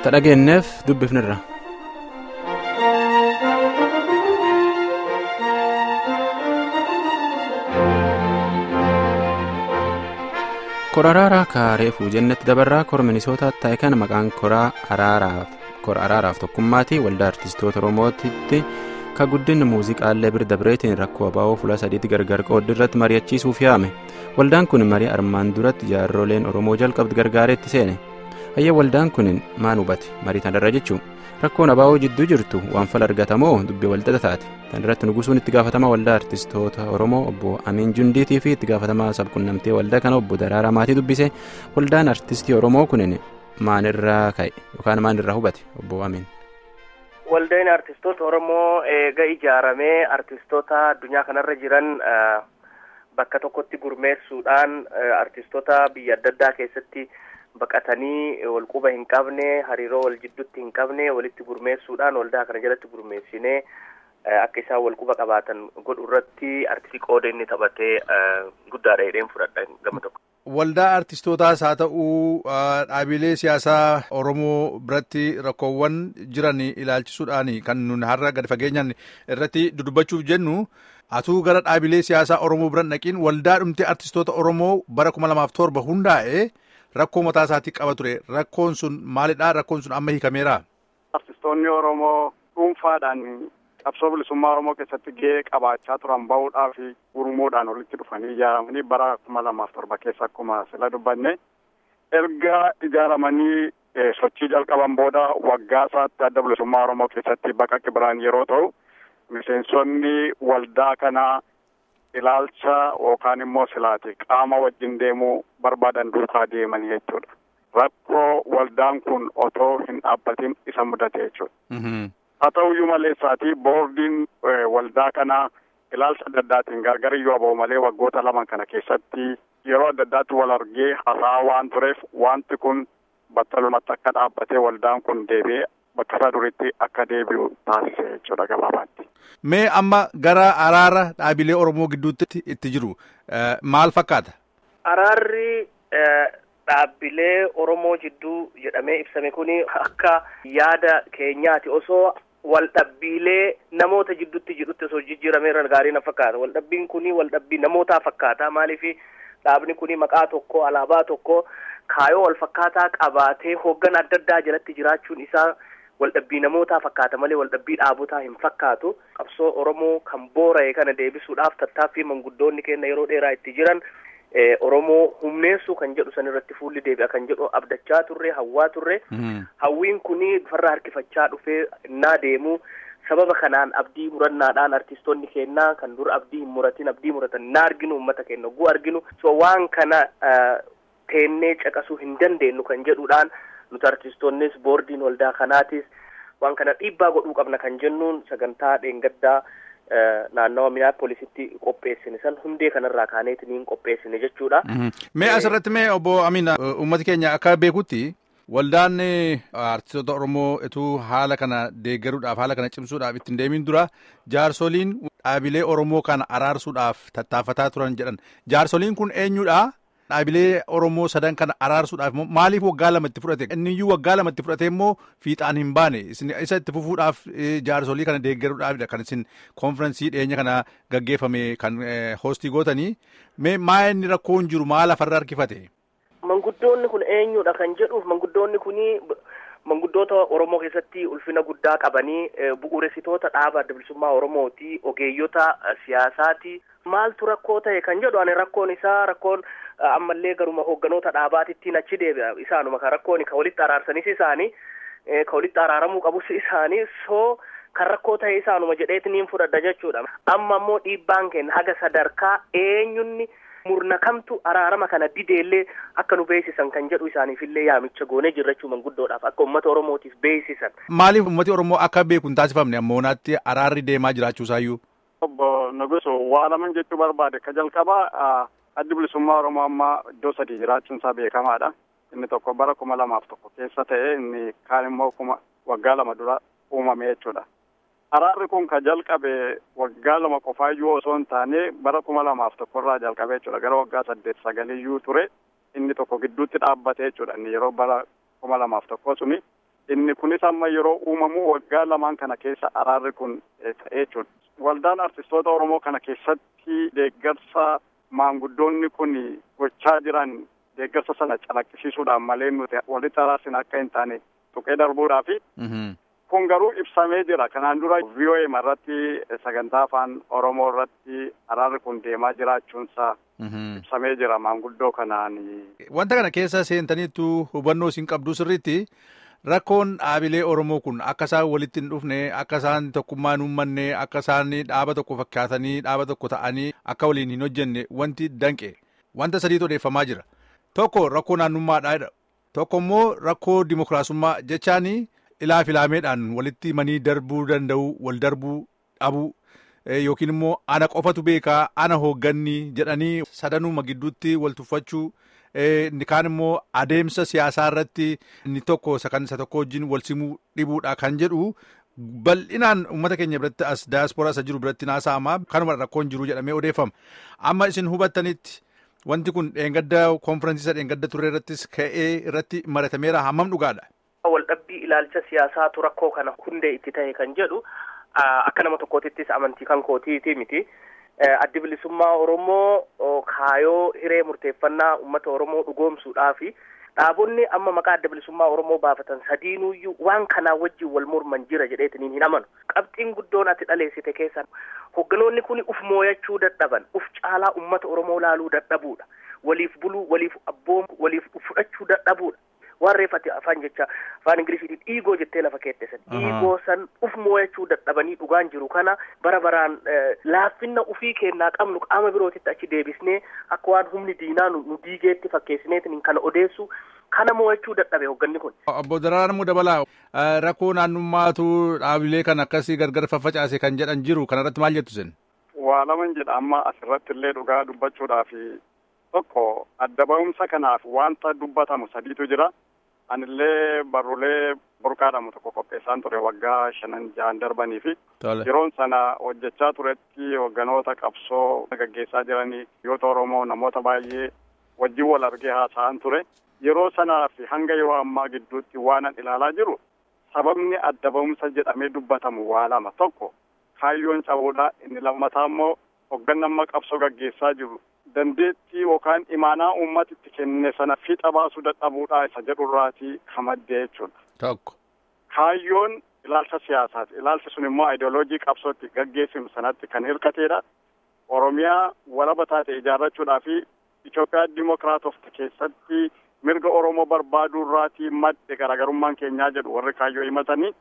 ta dhageenyeef dubbifnirra. kora araaraa kaareefuu jennetti dabarraa kora minisootaatti ta'e kana maqaan koraa araaraaf tokkummaati waldaa artistoota oromootitti ka guddinni muuziqaallee bira dabreetiin rakkoo abaa'oo fuula sadiitti gargar qooddi irratti mari'achiisuuf yaame waldaan kun marii armaan duratti jaarroleen oromoo jalqabdi gargaareetti seene hayyee waldaan kun maan hubate marii tanarra jechuun rakkoon abaa'oo jidduu jirtu waan fala argatamoo dubbii walxaxa taate kan irratti nugusuun itti gaafatamaa waldaa artistoota oromoo obbo amiin jundiitii fi itti gaafatamaa sabqunnamtee waldaa kana obbo daraaraa maatii dubbise waldaan artistii oromoo kunin maanirraa ka'e yookaan maanirraa hubate obbo amiin. waldaan artistoota oromoo eega ijaaramee artistoota addunyaa kanarra jiran bakka tokkotti gurmeessuudhaan artistoota biyya adda addaa keessatti baqatanii walquba hin qabne hariiroo wal jidduutti hin qabne walitti gurmeessuudhaan waldaa kana jalatti gurmeessinee akka isaan walquba qabaatan godhu irratti artistii qooda inni taphatee guddaadha jedheen fudhadha gama tokko. Waldaa artistootaas haa ta'uu dhaabilee siyaasaa Oromoo biratti rakkoowwan jiran ilaalchisuudhaan kan nun har'a gadi fageenyaan irratti dudubbachuuf jennu atuu gara dhaabilee siyaasaa Oromoo biran dhaqiin waldaa dhumtee artistoota Oromoo bara kuma lamaaf torba hundaa'e rakkoo mataa isaatii qaba ture rakkoon sun maalidha rakkoon sun amma hiikameera. Artistoonni Oromoo dhuunfaadhaan qabsoo bilisummaa Oromoo keessatti gahee qabaachaa turan bahuudhaa fi gurmuudhaan walitti dhufanii ijaaramanii bara kuma lamaaf torba keessa akkuma sila dubbanne erga ijaaramanii sochii jalqaban booda waggaa isaatti adda bilisummaa Oromoo keessatti baqa kibiraan yeroo ta'u miseensonni waldaa kanaa ilaalcha yookaan immoo silaati qaama wajjin deemuu barbaadan duukaa deemanii jechuudha. Rakkoo waldaan kun otoo hin dhaabbatin isa mudate jechuudha. haa ta'uyyuu maleessaati boordiin waldaa kanaa ilaalcha adda addaatiin gargar iyyuu haa ba'u malee waggoota laman kana keessatti yeroo adda addaatti wal argee hasaa waan tureef wanti kun battalumatti akka dhaabbatee waldaan kun deebi'ee bakka isaa duritti akka deebi'u taasise jechuudha gabaabaatti. Mee amma gara araara dhaabilee Oromoo gidduutti itti jiru maal fakkaata? Araarri dhaabbilee Oromoo jidduu jedhamee ibsame kuni akka yaada keenyaati osoo waldhabbiilee namoota jidduutti jedhutti osoo jijjiiramee irra gaarii na fakkaata waldhabbiin kuni waldhabbii namootaa fakkaata maaliif dhaabni kuni maqaa tokko alaabaa tokko kaayoo wal fakkaataa qabaatee hooggan adda addaa jalatti jiraachuun isaa waldhabbii namootaa fakkaata malee waldhabbii dhaabotaa hin fakkaatu qabsoo oromoo kan boora'e kana deebisuudhaaf tattaaffii manguddoonni keenya yeroo dheeraa itti jiran oromoo humneessuu kan jedhu san irratti fuulli deebi'a kan jedhu abdachaa turre hawwaa turre hawwiin kuni farra harkifachaa dhufee innaa deemu sababa kanaan abdii murannaadhaan artistoonni keenyaa kan dur abdii hin muratin abdii muratan innaa arginu uummata keenya oguu arginu so waan kana teennee caqasuu hin dandeenyu kan jedhuudhaan nuti artistoonnis boordiin waldaa kanaatis waan kana dhiibbaa godhuu qabna kan jennuun sagantaa dheengaddaa naannawa minaapoolisitti qopheessine san hundee kanarraa kaaneetiniin qopheessine jechuudha. Mee asirratti mee obbo Amin uummati keenya akka beekutti waldaan artistoota Oromoo ituu haala kana deeggaruudhaaf haala kana cimsuudhaaf ittiin deemin dura jaarsoliin dhaabilee Oromoo kana araarsuudhaaf tattaafataa turan jedhan jaarsoliin kun eenyudha? Dhaabilee Oromoo sadan kana araarsuudhaaf maaliif waggaa lamatti fudhate? Inni iyyuu waggaa lamatti fudhate immoo fiixaan hin baane. Isa itti fufuudhaaf jaarsolii kana deeggaruudhaafidha kan isin konfiraansii dhiyeenya kana gaggeeffame kan hoostii gootanii. Mee maa inni rakkoon jiru maal lafarra harkifate? Manguddoonni kun eenyudha kan jedhuuf manguddoonni kuni manguddoota Oromoo keessatti ulfina guddaa qabanii bu'uuressitoota dhaaba adda bilisummaa Oromooti ogeeyyota siyaasaati. Maaltu rakkoo ta'e kan jedhu ani rakkoon isaa rakkoon ammallee garuma hoogganoota dhaabaatittiin achi deebi'a isaanuma kan rakkoon kan walitti araarsanis isaanii kan walitti araaramuu qabus isaanii soo kan rakkoo ta'e isaanuma jedheetiniin fudhadha jechuudha. Amma immoo dhiibbaan keenya haga sadarkaa eenyunni murna kamtu araarama kana dideellee akka nu beeksisan kan jedhu isaaniifillee yaamicha goonee jirrachuu manguddoodhaaf akka uummata Oromootiif beeksisan. Maaliif uummati Oromoo akka beeku hin taasifamne ammoonaatti araarri deemaa jiraachuusaayyuu? Obbo Nugusu waa laman jechuu barbaade ka jalqabaa addi bilisummaa Oromoo amma iddoo sadii jiraachuun isaa beekamaadha. Inni tokko bara kuma lamaaf tokko keessa ta'e inni kaan immoo kuma waggaa lama dura uumame jechuudha. Araarri kun ka jalqabe waggaa lama qofaayyuu osoo hin taane bara kuma lamaaf tokkorraa jalqabe jechuudha. Gara waggaa saddeet sagaliyyuu ture inni tokko gidduutti dhaabbate jechuudha. Inni yeroo bara kuma lamaaf tokko suni inni kunis amma yeroo uumamu waggaa lamaan kana keessa araarri kun ta'ee jechuudha. Waldaan artistoota Oromoo kana keessatti deeggarsa maanguddoonni kun gochaa jiran deeggarsa sana calaqqisiisuudhaan malee nuti walitti araarsin akka hin taane tuqee darbuudhaafi. Kun garuu ibsamee jira. Kanaan dura VOA irratti sagantaa afaan Oromoo irratti araarri kun deemaa jiraachuunsaa ibsamee jira maanguddoo kanaan. Wanta kana keessa seentaniitu hubannoo isin qabdu sirriitti rakkoon dhaabilee Oromoo kun akka isaan walitti hin dhufne akka isaan tokkummaa hin uummanne akka isaan dhaaba tokko fakkaatanii dhaaba tokko ta'anii akka waliin hin hojjenne wanti danqe wanta sadiitu odeeffamaa jira. Tokko rakkoo naannummaadha. Tokko immoo rakkoo dimokiraasummaa jechaanii ilaa filaameedhaan walitti himanii darbuu danda'u wal darbuu dhabuu yookiin immoo ana qofatu beekaa ana hoogganni jedhanii sadanuma gidduutti wal tuffachuu inni kaan immoo adeemsa siyaasaa irratti inni tokko isa kan isa tokko wajjin wal simuu dhibuudha kan jedhu bal'inaan uummata keenya biratti as daasporaa isa jiru biratti naasa'ama kanuma rakkoon jiru jedhamee odeeffama amma isin hubattanitti wanti kun dheengadda konfiraansii dheengadda turre irrattis ka'ee irratti maratameera hammam dhugaadha. Waldhabbii ilaalcha siyaasaatu rakkoo kana hundee itti ta'e kan jedhu akka nama tokkootittis amantii kan kootiiti miti. Addi bilisummaa Oromoo kaayoo hiree murteeffannaa uummata Oromoo dhugoomsuudhaafi dhaabonni amma maqaa adda bilisummaa Oromoo baafatan sadiinuyyuu waan kanaa wajjin wal morman jira jedheetiniin hin amanu. Qabxiin guddoon ati dhaleessite keessan hogganoonni kun uf mooyachuu dadhaban uf caalaa uummata Oromoo laaluu dadhabuudha. Waliif buluu, waliif abboomu, waliif fudhachuu dadhabuudha. waan reeffate afaan jecha afaan ingilisiitiin dhiigoo jettee lafa keette san dhiigoo san uf moo'achuu dadhabanii dhugaan jiru kana bara baraan laaffinna ufii kennaa qabnu qaama birootitti achi deebisnee akka waan humni diinaa nu diigeetti fakkeessineetiin kana odeessu kana moo'achuu dadhabe hoogganni kun. Obbo Daraaruu Dabalaa rakkoo naannummaatu dhaabilee kan akkasii gargar faffacaase kan jedhan jiru kanarratti maal jettu sen? Waa laman jedha amma asirratti illee dhugaa dubbachuudhaaf tokko adda ba'umsa kanaaf wanta dubbatamu sadiitu jira. Anillee barruulee burqaadhamu tokko qopheessaan ture waggaa shanan ja'an darbanii fi yeroon sana hojjechaa turetti hogganoota qabsoo gaggeessaa jiranii biyyoota Oromoo namoota baay'ee wajjin wal argee haasa'an ture. Yeroo sanaa fi hanga yeroo ammaa gidduutti waanan ilaalaa jiru sababni adda ba'umsa jedhamee dubbatamu waa lama tokko kaayyoon cabuudha inni lammataa immoo hoggannamma qabsoo gaggeessaa jiru dandeettii yookaan imaanaa uummatitti kenne sana fiixa baasuu dadhabuudha isa jedhurraatii kamaddee jechuudha. Tokko. Kaayyoon ilaalcha siyaasaati. Ilaalchi sun immooaayidooloojii qabsootti gaggeessimu sanatti kan hirkateedha. Oromiyaa walaba taate ijaarrachuudhaa fi Itoophiyaa Dimookiraatofti keessatti mirga Oromoo barbaadurraatii madde garaagarummaan keenyaa jedhu warri kaayyoo himatanii.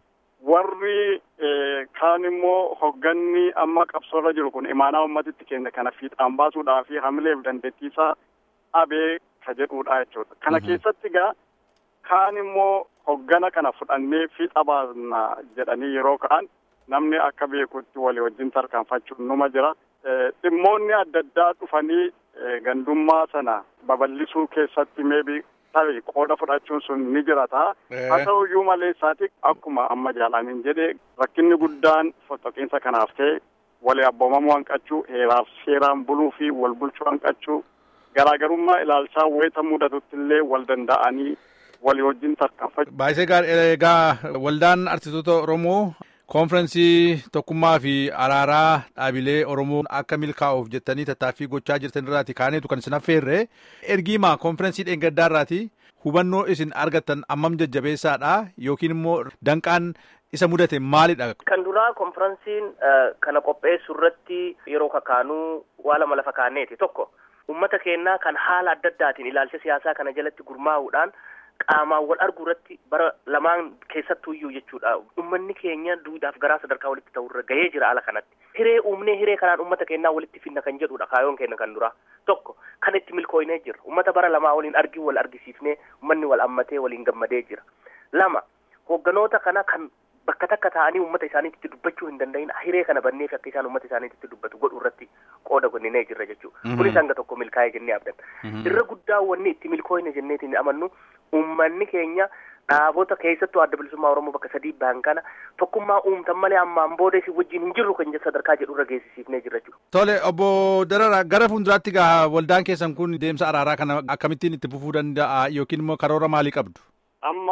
warri kaan immoo hogganni amma qabsoorra jiru kun imaanaa ummatitti kenne kana fiixaan baasuudhaa fi hamileef dandeettiisaa dhabee ka jedhuudha jechuudha. Kana keessatti gaa kaan immoo hoggana kana fudhannee fiixa baasna jedhanii yeroo ka'an namni akka beekutti walii wajjin tarkaanfachuun numa jira. Dhimmoonni adda addaa dhufanii gandummaa sana babal'isuu keessatti meebii tarii qooda fudhachuun sun ni jira ta'a. Haa ta'u iyyuu malee isaati akkuma amma jaalaniin jedhe rakkinni guddaan fottoqiinsa kanaaf ta'e walii abboomamuu hanqachuu heeraaf seeraan buluu fi wal bulchuu hanqachuu garaagarummaa ilaalchaa wayita mudatutti illee wal danda'anii walii wajjin tarkaanfachuu. Baay'isee gaarii egaa waldaan artistoota Oromoo konfiraansii tokkummaa fi araaraa dhaabilee Oromoo akka milkaa'uuf jettanii tattaaffii gochaa jirtan irraati kaaneetu kan isin affeerre ergiima konfiraansii dheengaddaa irraati hubannoo isin argattan ammam jajjabeessaadha yookiin immoo danqaan isa mudate maalidha. Kan duraa konfiraansiin kana qopheessu irratti yeroo kakaanuu waa lama lafa kaaneeti tokko ummata keenyaa kan haala adda addaatiin ilaalcha siyaasaa kana jalatti gurmaa'uudhaan qaamaan wal arguu irratti bara lamaan keessattuuyyuu jechuudha ummanni keenya duudhaaf garaa sadarkaa walitti ta'urra gahee jira ala kanatti hiree uumnee hiree kanaan ummata keenyaa walitti finna kan jedhudha kaayoon keenya kan duraa tokko kan itti milkooynee jira ummata bara lamaa waliin argii wal argisiifnee ummanni wal ammatee waliin gammadee jira lama hoogganoota kana kan bakka takka ta'anii uummata isaaniitti dubbachuu hin danda'in hiree kana banneef akka isaan uummata isaaniitti dubbatu godhu irratti qooda gonninee jirra jechuudha. Kunis hanga tokko milkaa'ee jennee abdanna. Irra guddaa wanni itti milkooyne jenneetiin amannu uummanni keenya dhaabota keessattuu adda bilisummaa Oromoo bakka sadii ba'an kana tokkummaa uumtan malee ammaan booda isin wajjin hin jirru kan sadarkaa jedhu irra geessisiifnee jirra jechuudha. Tole obbo Darara gara fuulduraatti gaa waldaan keessan kun deemsa araaraa kana akkamittiin itti fufuu danda'a yookiin immoo karoora maalii qabdu? Amma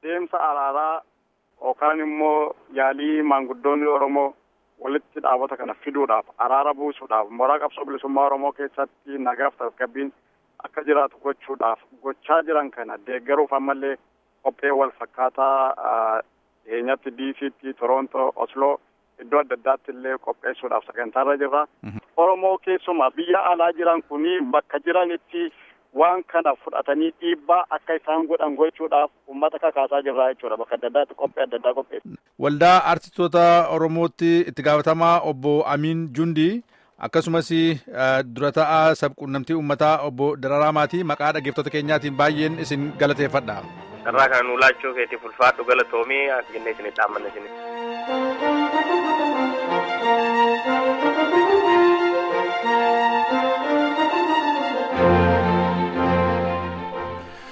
deemsa araaraa yookaan immoo yaalii maanguddoonni Oromoo walitti dhaabota kana fiduudhaaf araara buusuudhaaf mooraa qabsoo bilisummaa Oromoo keessatti nagaaf tasgabbiin akka jiraatu gochuudhaaf gochaa jiran kana deeggaruuf ammallee qophee wal fakkaataa dhiyeenyatti diisiitti Torontoo Osloo iddoo adda addaatti illee qopheessuudhaaf sagantaarra jirra. Oromoo keessumaa biyya alaa jiran kuni bakka jiranitti waan kana fudhatanii dhiibbaa akka isaan godhan gochuudhaaf uummata kakaasaa jirra jechuudha bakka adda addaatti qophii adda addaa qopheessu. Waldaa artistoota Oromootti itti gaafatamaa obbo Amiin Jundii akkasumas dura ta'aa sabquunnamtii uummataa obbo Dararaa Maatii maqaa dhaggeeffattoota keenyaatiin baay'een isin galateeffadha. Irraa kan nu laachuu keetiif ulfaadhu galatoomii jennee isin dhaammanne isin.